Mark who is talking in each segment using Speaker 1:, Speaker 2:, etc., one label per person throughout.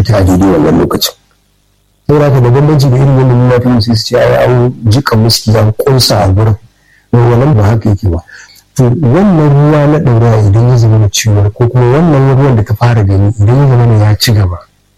Speaker 1: ta a daidai wannan lokacin saboda haka da bambanci da irin wannan lafiya sai su ce ai an jika muski an kunsa a gurin wannan ba haka yake ba to wannan ruwa na ɗaurawa idan ya zama ciwon ko kuma wannan ruwan da ka fara gani idan ya zama ya ci gaba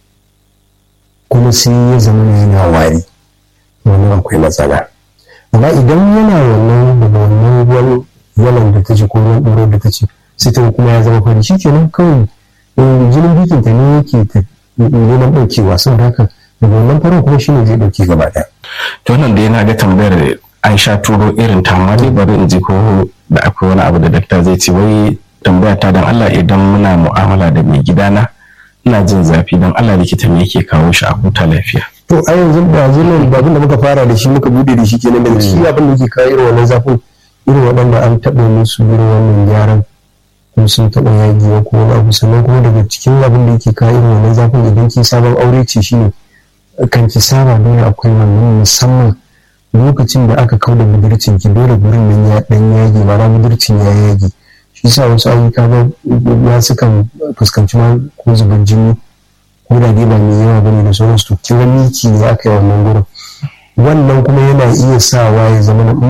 Speaker 1: kuma sai ya zama yana wari wannan akwai matsala amma idan yana wannan daga wannan ruwan yalan da ta ci ko ruwan ɗoro da ta ci sai ta kuma ya zama fari shi kenan kawai jinin bikin ta ne yake ta neman ɗaukewa saboda haka daga wannan farin kuma shine zai ɗauke gaba ɗaya.
Speaker 2: to wannan da yana ga tambayar an sha turo irin ta amma dai bari in ji ko da akwai wani abu da dakta zai ce wai tambaya ta dan Allah idan muna mu'amala da mai gidana ina jin zafi dan Allah likita me yake kawo shi a huta lafiya
Speaker 1: to a yanzu da yanzu nan babin da muka fara da shi muka bude da shi kenan daga shi abin da yake kawo irin wannan zafin irin waɗanda an taɓa musu irin wannan gyaran ko sun taɓa yagiwa ko wani abu sannan kuma daga cikin abin da yake kawo irin wannan zafin idan ki sabon aure ce shine kan ki saba dole akwai wannan musamman lokacin da aka kau da budurcin ki dole gurin nan ya dan yage ma'ana budurcin ya yage shi sa wasu ayyuka ba ya sukan fuskanci ma ko zubar jini ko da dai ba mai yawa bane da sauransu to kiran miki ne aka yi wannan gurin wannan kuma yana iya sawa ya zama na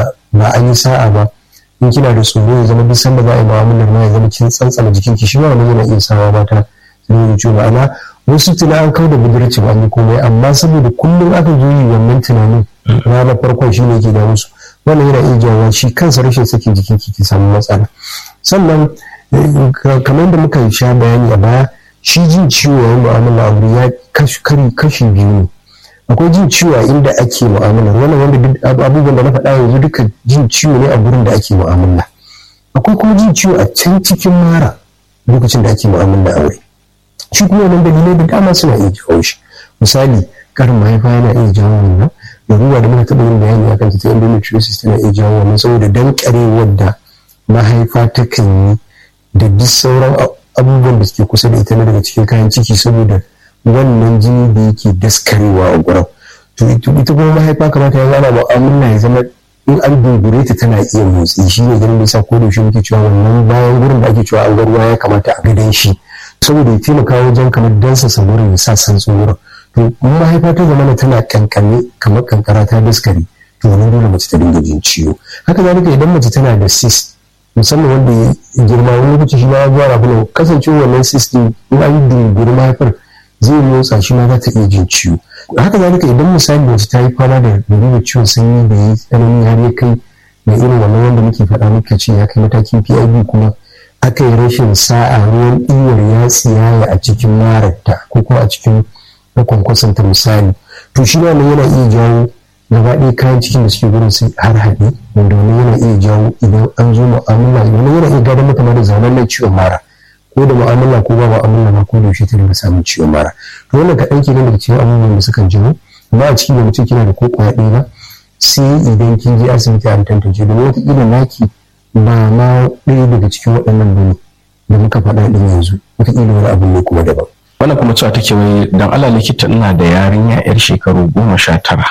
Speaker 1: ba an yi sa'a ba in kina da tsoro ya zama duk sanda za a yi mu'amalar ma ya zama kin tsantsana jikinki shi ma wannan yana iya sawa mata su ne ciwo ma'ana wasu tuna an kau da budurci ba an yi komai amma saboda kullum aka zo yi wannan tunanin ranar farkon shi ne ke da musu wannan yana iya jawo shi kansa rashin sakin jikin ki ki samu matsala sannan kamar da muka sha bayani a baya shi jin ciwo yayin mu'amala aure ya kashi biyu ne akwai jin ciwo a inda ake mu'amalar wannan wanda abubuwan da na faɗa yanzu duka jin ciwo ne a gurin da ake mu'amala akwai kuma jin ciwo a can cikin mara lokacin da ake mu'amala aure shi kuma wannan dalilai da dama suna iya jawo shi misali karin mahaifa yana iya jawo wannan da ruwa da muka taɓa yin bayani a kanta ta endometriosis tana iya jawo wannan saboda dankarewar da mahaifa ta kan yi da duk sauran abubuwan da suke kusa da ita na daga cikin kayan ciki saboda wannan jini da yake daskarewa a gurin to ita kuma mahaifa kamata ya zama mu'amala ya zama in an dogure ta tana iya motsi shi ne ganin nisa ko da yaushe muke cewa wannan bayan gurin da ake cewa an ga ruwa ya kamata a gidan shi saboda ya taimaka wajen kamar dansa samurin ya sa san tsoron to in mahaifa ta zama tana kankane kamar kankara ta daskare to wannan dole mace ta dinga jin ciwo haka zalika idan mace tana da cyst musamman wanda ya girma wani lokaci shi ma ya zuwa rabu kasancewa wannan cyst din in an yi dunguri mahaifar zai motsa shi ma za ta iya jin ciwo haka zalika idan misali mace ta yi fama da da ciwon sanyi da ya tsanani har ya kai da irin wannan wanda muke faɗa muka ce ya kai matakin PID kuma aka yi rashin sa'a ruwan ɗiwar ya tsiyaya a cikin mararta ko kuma a cikin makwankwasanta misali to shi wannan yana iya jawo gaba ɗaya kayan cikin da suke gurin su har haɗe wanda wani yana iya jawo idan an zo mu'amala wani yana iya gadon mata da zamanin ciwon mara ko da mu'amala ko ba mu'amala ba ko da yaushe ta dinga samun ciwon mara to wannan kaɗan kenan daga cikin abubuwan da sukan jawo amma a cikin da mutum kina da ko kwaya ɗaya ba sai idan kin je asibiti an tantance domin wataƙila naki ba ma ɗaya daga cikin waɗannan bane da muka faɗa ɗin yanzu wataƙila wani abu ne kuma daban.
Speaker 2: wannan kuma cewa take wai dan Allah likita ina da yarinya yar shekaru goma sha tara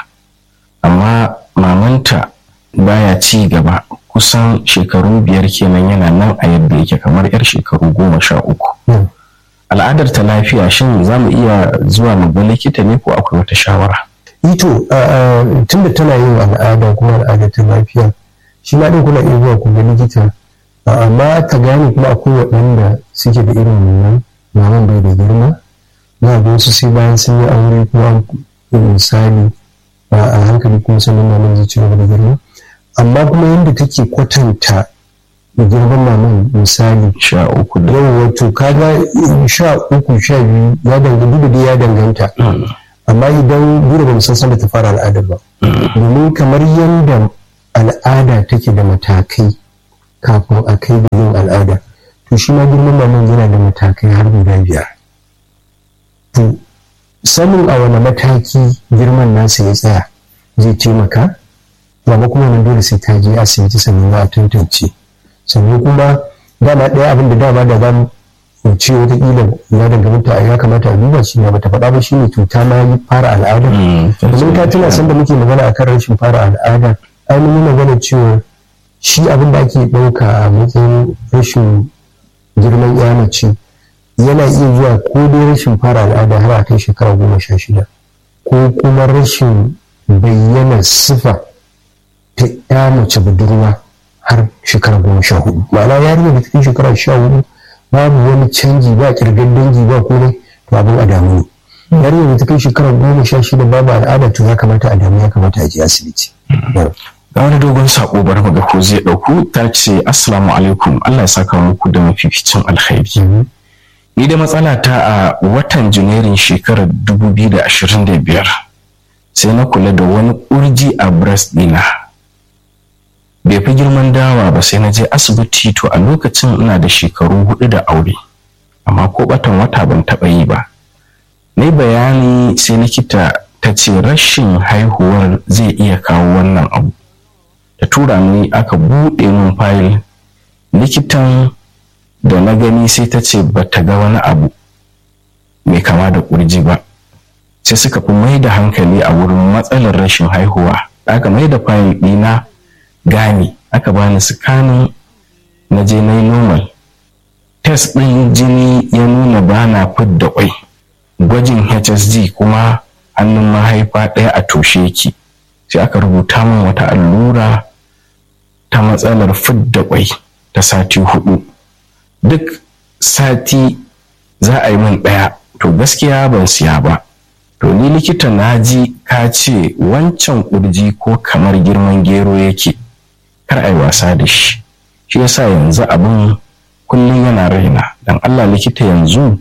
Speaker 2: amma mamanta baya ci gaba kusan shekaru biyar kenan yana nan a yadda yake kamar yar shekaru goma sha uku al'adar ta lafiya shin za mu iya zuwa mu ga likita ne ko akwai wata shawara
Speaker 1: ito tunda tana yin al'ada kuma al'adar ta lafiya shi ma ɗin kuna iya zuwa ku ga likita amma ta gane kuma akwai waɗanda suke da irin wannan maman bai da girma na ga wasu sai bayan sun yi aure kuma misali a hankali kuma sannan maman zai ci gaba da girma amma kuma yadda take kwatanta da girman maman misali
Speaker 2: sha uku da
Speaker 1: yau wato kaga sha uku sha biyu ya danganta da ya danganta amma idan gura ba san san da ta fara al'adar ba domin kamar yadda al'ada take da matakai kafin a kai da yin al'ada to shi ma girman maman yana da matakai har guda biyar to sanin a wani mataki girman nasa ya tsaya zai taimaka ba kuma nan dole sai ta je asibiti sannan za a tantance sannan kuma dama ɗaya abin da dama da za mu ce watakila ya danganta ya kamata a duba shi ne bata faɗa ba shine cuta ma yi fara al'ada domin ka tuna sanda muke magana akan rashin fara al'ada ai mun yi magana cewa shi abin da ake ɗauka a matsayin rashin girman ya mace yana iya zuwa ko dai rashin fara al'ada har a kai shekara goma sha shida ko kuma rashin bayyana sifa ta ya mace budurwa har shekara goma sha hudu ma'ana yarinya da cikin shekara sha hudu babu wani canji ba kirgar dangi ba komai to abin a damu ne yarinya da ta kai shekara goma sha shida babu al'ada to ya kamata a damu ya kamata a je asibiti.
Speaker 2: ga wani dogon sako bar ga ko zai dauku ta ce assalamu alaikum Allah ya saka muku da mafificin alkhairi ni da matsala ta a watan janairun shekarar 2025 sai na kula da wani kurji a breast dina bai fi girman dawa ba sai na je asibiti to a lokacin ina da shekaru hudu da aure amma ko batan wata ban taɓa yi ba na bayani sai likita ta ce rashin haihuwar zai iya kawo wannan abu ta tura ni aka buɗe min fayil likitan da na gani sai ta ce ba ta ga wani abu mai kama da ƙurji ba sai suka fi mai da hankali a wurin matsalar rashin haihuwa aka mai da fayil ɗina gani aka bani sikanin na je na yi normal test ɗin jini ya nuna ba na fidda ƙwai gwajin hsg kuma hannun mahaifa ɗaya a toshe yake sai aka rubuta min wata allura ta matsalar fidda ƙwai ta sati hudu duk sati za a yi min ɗaya to gaskiya ban siya ba to ni likita na ji ka ce wancan ƙurji ko kamar girman gero yake kar a yi wasa da shi shi yasa yanzu abin kullum yana raina don allah likita yanzu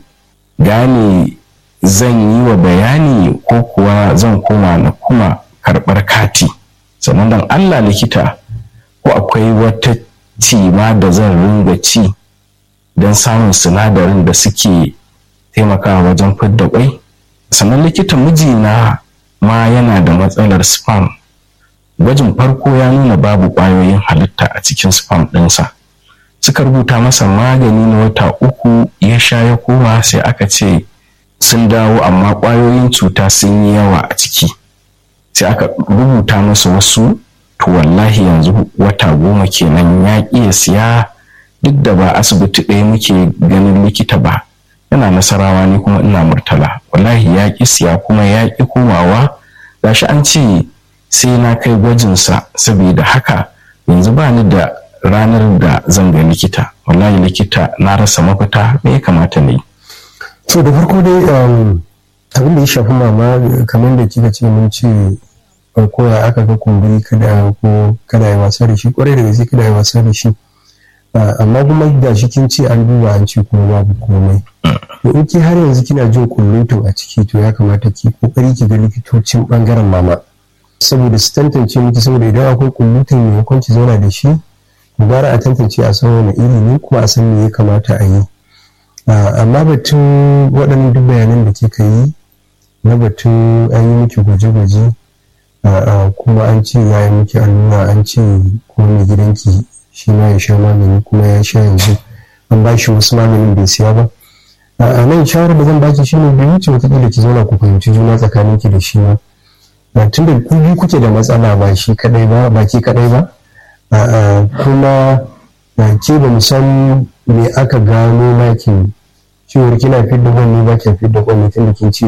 Speaker 2: gane zan yi wa bayani ko kuwa zan koma na kuma karɓar kati sannan don allah likita ko akwai wata cima da zan ringa ci don samun sinadarin da suke taimakawa wajen fidda kwai sannan likita mijina ma yana da matsalar spam gwajin farko ya nuna babu ƙwayoyin halitta a cikin spam ɗinsa suka rubuta masa magani na wata uku ya sha ya koma sai aka ce sun dawo amma ƙwayoyin cuta sun yi yawa a ciki sai aka rubuta masa wasu to wallahi yanzu wata goma kenan ya iya siya duk da ba asibiti ɗaya muke ganin likita ba yana nasarawa ne kuma ina murtala wallahi ya ƙi siya kuma ya ƙi komawa gashi an ce sai na kai gwajinsa saboda haka yanzu ba ni da ranar da zan ga likita wallahi likita na rasa mafita me ya kamata ne
Speaker 1: so da farko dai abin da ya shafi mama kamar da kika ce mun ce ko ya aka ga kumburi kada ko kada ya wasa da shi kwarai da gaske kada ya wasa da shi amma kuma da shi kin ce an duba an ce kuma babu komai to in ki har yanzu kina jin kullutun a ciki to ya kamata ki kokari ki ga likitocin bangaren mama saboda su tantance miki saboda idan akwai kullutun maimakon ki zauna da shi gara a tantance a san wani iri ne kuma a san me ya kamata a yi amma batun waɗannan duk bayanan da kika yi na batun an yi miki gwaje-gwaje kuma an ce ya yi miki allura an ce kuma mai gidanki shi ma ya sha magani kuma ya sha yanzu an ba shi wasu maganin bai siya ba a nan shawarar da zan baki shine bai wuce wataƙila ki zauna ku fahimci juna tsakanin ki da shi ba tun da ku biyu kuke da matsala ba shi kadai ba ba ki kadai ba kuma ke ba mu san me aka gano makin cewar kina fidda kwan ne ba ki fidda kwan ne tun da kin ce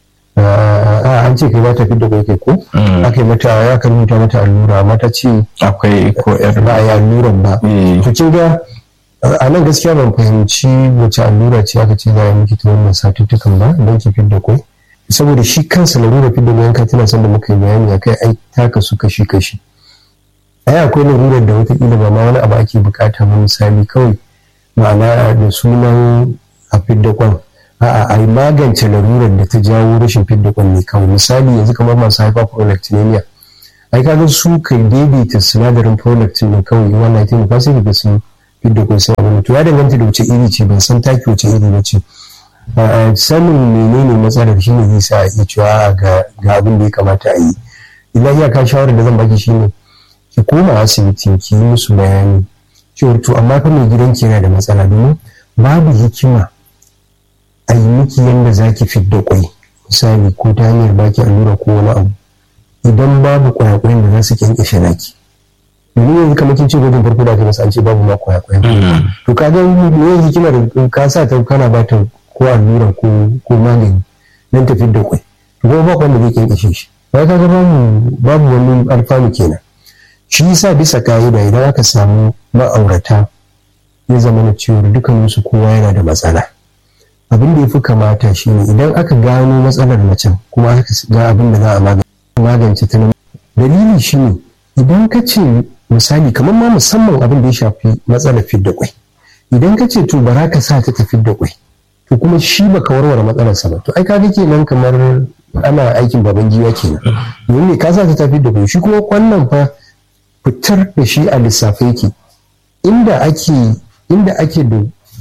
Speaker 1: a an ce kai ba ta fidda kwai kai ko aka yi mata ya kan rubuta mata allura amma ta ce
Speaker 2: akwai ko yar
Speaker 1: ba ya alluran ba to kin ga a nan gaskiya ban fahimci wace allura ce aka ce za a miki ta wannan satuttukan ba don ki fidda kwai saboda shi kansa larura fidda kwai ka tana son da muka yi bayani akai ai ta kasu kashi kashi ai akwai larurar da wataƙila ba ma wani abu ake bukata ba misali kawai ma'ana da sunan a fidda kwan a'a a magance larurar da ta jawo rashin fidda kwan ne kawai misali yanzu kamar masu hyperprolactinemia ai kaga su kai daidaita sinadarin prolactin ne kawai wannan ya taimaka sai daga sun fidda kwan sai abin to ya danganta da wace iri ce ban san taki wace iri ba ce sanin menene matsalar shine zai sa a iya cewa ga abin da ya kamata a yi illa iyaka shawarar da zan baki shine ki koma asibiti ki yi musu bayani cewar to amma fa mai gidanki yana da matsala domin babu hikima a yi miki yadda za ki fidda kwai misali ko ta hanyar baki allura ko wani abu idan babu kwayakwayen da za su kyankyashe naki domin yanzu kamar kin ce gwajin farko da aka masa an ce babu ma kwaya kwaya to ka ga me yanzu kina da ka sa ta kana ba ta ko allura ko ko magani dan tafi da kwai to kuma ba wanda zai kinkashe shi ba ka ga babu babu wani alfanu kenan shi yasa bisa ka'ida idan aka samu ma'aurata ya zama na cewa dukkaninsu kowa yana da matsala abin da ya fi kamata shi ne idan aka gano matsalar macen kuma aka ga abin da za a magance ta nan dalili shi ne idan ka ce misali kamar ma musamman abin da ya shafi matsalar fidda kwai idan ka ce to bara ka sa ta ta fidda kwai to kuma shi baka warware matsalarsa ba to ai kaga kenan kamar ana aikin baban giwa kenan domin ne ka sa ta ta fidda kwai shi kuma wannan fa fitar da shi a lissafe yake inda ake inda ake da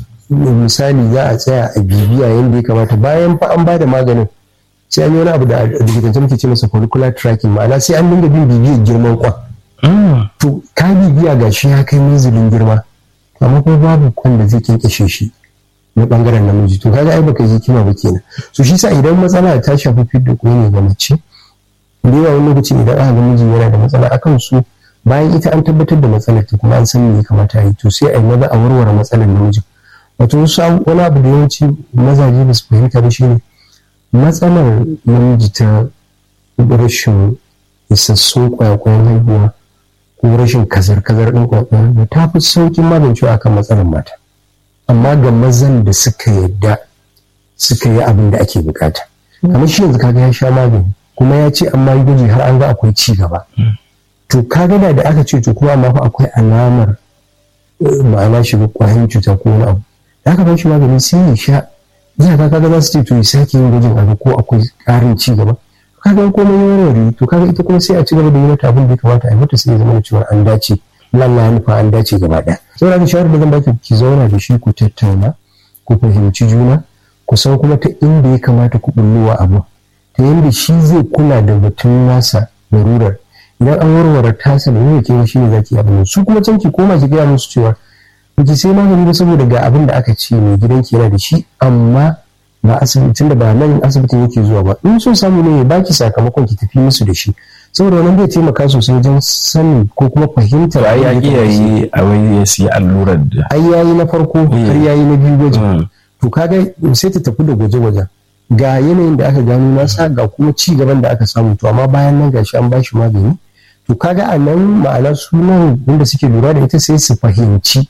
Speaker 1: misali za a tsaya a bibiya yadda ya kamata bayan fa an bada maganin sai an yi wani abu da likitance muke ce masa follicular tracking ma'ana sai an dinga bin bibiyar girman kwan to ka bibiya ga shi ya kai manzilin girma amma kuma babu kwan da zai kinkashe shi na bangaren namiji to kaga ai baka yi kima ba kenan so shi sa idan matsala ta shafi fidda ko ne ga mace da yawa wani lokaci idan aka ga miji yana da matsala akan su bayan ita an tabbatar da matsalar ta kuma an san me ya kamata yi to sai a yi maza a warware matsalar namijin wato wasu wani abu da yawanci mazaje ba su fahimta ba shine matsalar namiji ta rashin isassun kwayakwayan haihuwa ko rashin kazar-kazar ɗin kwayakwayan ta fi saukin magancewa akan matsalar mata amma ga mazan da suka yadda suka yi abin da ake bukata kamar shi yanzu kaga ya sha magani kuma ya ce amma yi gwaji har an ga akwai ci gaba to kaga da aka ce to kuma amma fa akwai alamar ma'ana shiga kwayan cuta ko wani abu da aka ba shi magani sai ya sha ya ka kaga za su ce to ya sake yin gwajin abu ko akwai ƙarin ci gaba kaga komai ya warware to kaga ita kuma sai a ci gaba da yi mata abin da ya kamata a yi mata sai ya zama da cewa an dace lalla ya nufa an dace gaba ɗaya saboda da shawarar da zan baki ki zauna da shi ku tattauna ku fahimci juna ku san kuma ta inda ya kamata ku bullowa abu ta yadda shi zai kula da batun nasa larurar idan an warware tasa da yake kewa shi ne zaki abin su kuma can ki koma ki gaya musu cewa ki sai magani ba saboda ga abin da aka ce mai gidanki yana da shi amma ba asibitin da ba nan asibitin yake zuwa ba in so samu ne ya baki sakamakon ki tafi musu da shi saboda wannan zai taimaka sosai wajen sanin ko kuma fahimtar
Speaker 2: ai ya iya yi a wai ya siya allurar da
Speaker 1: ai yayi na farko har yayi na biyu gwajin to kaga sai ta tafi da gwaje-gwajen ga yanayin da aka gano nasa ga kuma ci gaban da aka samu to amma bayan nan gashi an bashi magani to kaga a nan ma'ana sunan wanda suke lura da ita sai su fahimci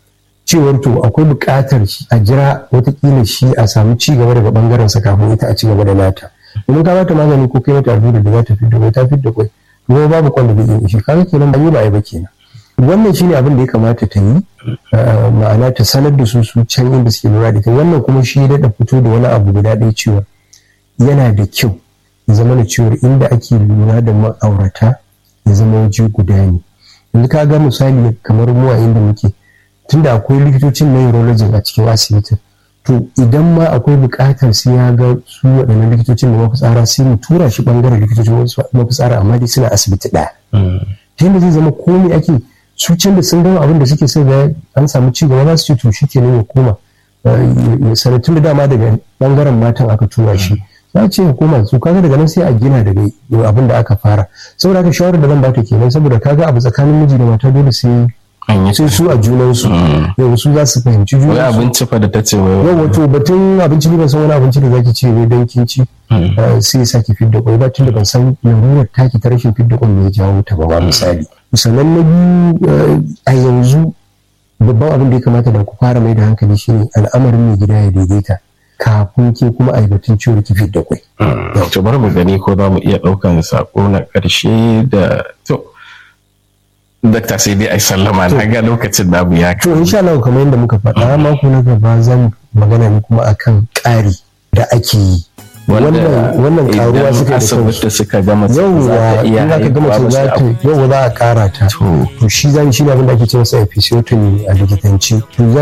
Speaker 1: cewar to akwai buƙatar a jira watakila shi a samu ci gaba daga bangaren sa kafin ita a ci gaba da nata domin ka bata magani ko kai mata allura da za ta fidda kwai ta fidda kwai kuma babu kwan da zai iya shi kaga kenan ba yi ba ai ba kenan wannan shine abin da ya kamata ta yi ma'ana ta sanar da su su can inda suke lura da ita wannan kuma shi ya daɗa fito da wani abu guda ɗaya cewa yana da kyau ya zama da cewa inda ake lura da ma'aurata ya zama waje guda ne yanzu ka ga misali kamar mu a inda muke tunda akwai likitocin na urology a cikin asibitin to idan ma akwai buƙatar sai ya ga su waɗannan likitocin da mafitsara sai mu tura shi ɓangaren likitocin mafitsara amma dai suna asibiti ɗaya ta yadda zai zama komai ake su can da sun gama abin da suke sai ga an samu ci gaba za su ce to shi kenan ya koma sanatun da dama daga ɓangaren matan aka tura shi za ce ya koma su kaga daga nan sai a gina daga abin da aka fara saboda haka shawarar da zan bata kenan saboda kaga abu tsakanin miji da mata dole sai sai su a junansu yau su za su fahimci
Speaker 2: wai
Speaker 1: junansu
Speaker 2: abinci fa da ta ce wai
Speaker 1: yau wato batun abinci ne ban san wani abinci da zaki ce ne don kin ci sai ya saki fidda kwai ba tun da ban san larurar taki ta rashin fidda kwai ne ya jawo ta ba ma misali sannan na biyu a yanzu babban abin da ya kamata da ku fara mai da hankali shine al'amarin mai gida ya daidaita kafin ke kuma a yi batun ciwon ki fidda kwai
Speaker 2: to bari mu gani ko za mu iya ɗaukan sako na ƙarshe da to dakta sai dai ai sallama na ga lokacin da abu ya
Speaker 1: to insha Allah kamar yadda muka faɗa mako na gaba zan magana ne kuma akan ƙari da ake yi wannan karuwa
Speaker 2: idan
Speaker 1: suka da
Speaker 2: asibiti
Speaker 1: kansu
Speaker 2: suka gama za
Speaker 1: yauwa
Speaker 2: ta iya
Speaker 1: in aka gama
Speaker 2: haihuwa
Speaker 1: ce
Speaker 2: ba
Speaker 1: za
Speaker 2: sai
Speaker 1: ta yau za a kara ta
Speaker 2: To.
Speaker 1: to shi zan shi ne abin da ake ce masa episiotomy a likitanci to